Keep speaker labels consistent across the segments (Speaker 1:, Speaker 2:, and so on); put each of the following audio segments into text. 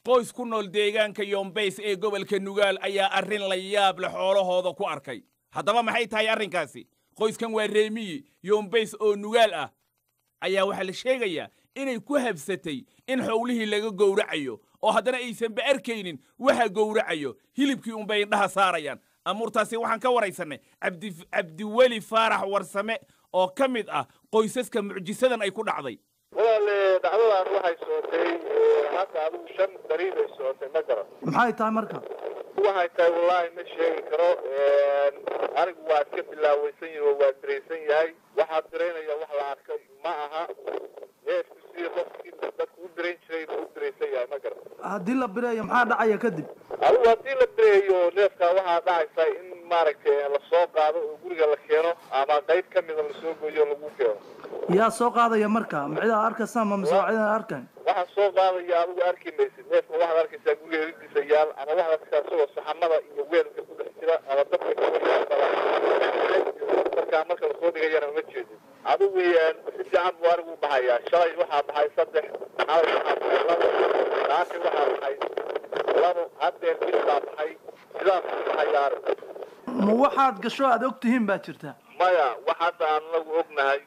Speaker 1: qoys ku nool deegaanka yoombays ee gobolka nugaal ayaa arrin la yaab leh xoolahooda ku arkay haddaba maxay tahay arrinkaasi qoyskan waa reemiyi yoombays oo nugaal ah ayaa waxaa la sheegayaa inay ku habsatay in xowlihii laga gowracayo oo haddana aysanba arkaynin waxa gowracayo hilibkii unbay indhaha saarayaan amuurtaasi waxaan ka waraysannay cabdiweli faarax warsame oo ka mid ah qoysaska mucjisadan ay ku dhacday
Speaker 2: walaale dhacdadan waxay sootay hadda adigu shan dariib ay sootay ma garan
Speaker 3: maxay tahay marka
Speaker 2: waxay tahay wallaahi ma sheegi karo anigu waa iska bilaawaysan yahi oo waa diraysan yahay waxaa diraynaya wax la arkay ma aha neefku sidii qofkii dadku u dirayn jiray buu u diraysan yahay ma garan
Speaker 3: haddii la bireeyo maxaa dhacaya kadib
Speaker 2: adigu haddii la direeyo neefka waxaa dhacaysa in maaragtay lasoo qaado oo guriga la keeno ama qayb ka mida lasoo gooyo o lagu keeno
Speaker 3: yaa soo qaadaya marka macidaa arkaysa ma mise waa cidaan arkayn
Speaker 2: waxaa soo qaadaya adigu arki maysid neefka waxaad arkaysaa guriga heridiisa yaal ama waxaad arkaysaa isagoo saxamada iyo weelka ku dhex jira ama dabka markaa marka lasoo dhigayana uma jeedin adigu si fiican buu arigu baxayaa shalay waxaa baxay saddex xalay waxaa baxay labo saaki waxaa baxay labo haddeer mid baa baxay sidaas buu baxayaa arigu
Speaker 3: ma waxaad gasho aad og tihiin baa jirta
Speaker 2: maya wax hadda aan anagu ognahay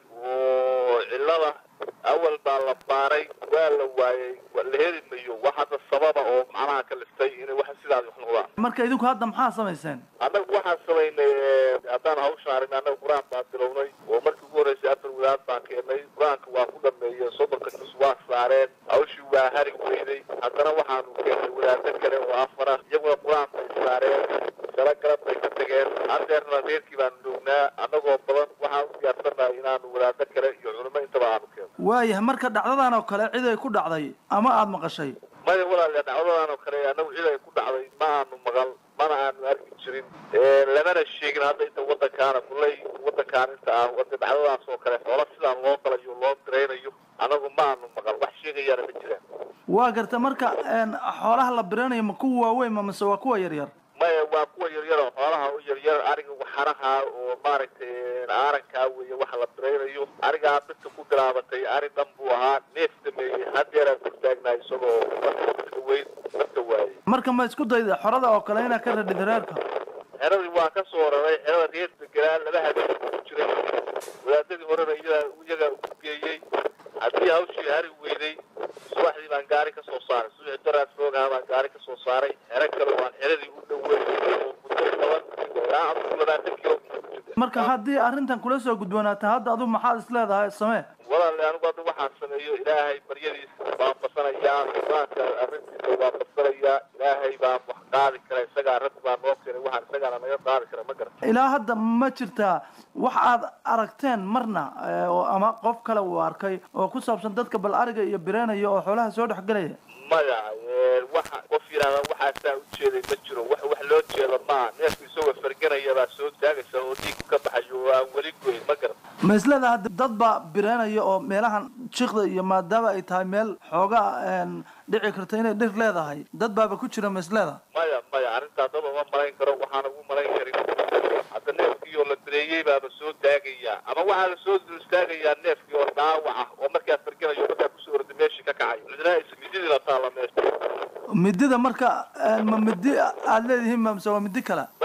Speaker 2: oo cillada awal baa la baaray waa la waayey la heli mayo wax hadda sababa oo macnaha ka liftay inay wax sidaas wax noqdaan
Speaker 3: marka idinku hadda maxaa samayseen
Speaker 2: annagu waxaan samaynay haddaan hawshan arrin annaga qur-aan baan bilownay oo markii ugu horreysay afar wadaad baan keenay qur-aanka waa ku dhameeyey soddonka jus waa saareen hawshii waa hari weyday haddana waxaanu keenay wadaado kale oo afar ah iyaguna qur-aan bay saareen shala galab bay ka tageen haddeerna reerkii baanu joognaa annagoo badan waxaan u diyaarsannahay inaanu wadaado kale iyo culimo intaba aanu keeno
Speaker 3: waayahay marka dhacdadan oo kale cid ay ku dhacday ama aada maqashay
Speaker 2: maya walaale dhacdadan oo kale annagu cid ay ku dhacday ma aanu maqal mana aanu arki jirin lamana sheegin hadda inta waddankaana kulley waddankaan inta ah wada dhacdadaas oo kale xoola sidaan loo galayo loo diraynayo annagu ma aanu maqal wax sheegayaana ma jiraan
Speaker 3: waa garta marka xoolaha la biranayo ma kuwa waaweyn ma mise waa kuwa yaryar
Speaker 2: maya waa kuwa yaryar oo xoolaha u yaryar ariga waxaraha oo maaragtay aarankaa weeye waxa la biraynayo arigaa dadka ku bilaabatay ari dhan buu ahaa neef dameeyey haddeeraan kortaagnahay isagoo marka weyn dadka waayey
Speaker 3: marka ma isku dayda xorada oo kale inaad ka radhid reerka
Speaker 2: xeradii waan ka soo raray xerada reer degelaa laba habeen ku jiray wadaadadii horena iyadaa iyagaa ugu geeyey haddii hawshii hari weyday subaxdii baan gaari ka soo saaray subaxi daraad foogaha baan gaari ka soo saaray xero kale waan xeradii u dhowey oo muddo toban ilaa adigu labaatan kilo
Speaker 3: marka haddii arrintan kula soo gudbanaata hadda adigu maxaad is leedahay samee
Speaker 2: walaale anigu hadda waxaan sameeyo ilaahay baryadiisa baan basanayaa qur-aanka arrintiisa waan basanayaa ilaahay baan wax qaadi kara isagaa rabbi baa noo keenay waxaan isagaana naga qaadi kara ma garan
Speaker 3: ilaa hadda ma jirtaa wax aad aragteen marna oo ama qof kale uu arkay oo ku saabsan dadka bal ariga iyo bireenaya oo xoolaha soo dhex gelaya
Speaker 2: maya waxa qof yidhahda waxaasaa ujeeday ma jiro wax wax loo jeeda maaha neefku isagoo farganaya baa soo taagaysa oo dhiigu ka baxayo oo aan weli goyn ma garan
Speaker 3: ma isleedaha dad baa bireenaya oo meelahan jiqda iyo maadaama ay tahay meel xoogaa dhici karta inay dhir leedahay dad baaba ku jira ma isleedaha
Speaker 2: maya maya arrintaa dad uma malayn karo waxaana ugu malayn karin hadda neefkii oo la bireeyey baaba soo taagaya ama waxaa la soo dul istaagayaa neefkii oo dhaawac ah oo markaa farganayo markaa kusoo orda meeshii ka kacay cidna mididii la taala meesha
Speaker 3: midida marka ma midi aada leedihiin ma mise waa midi kale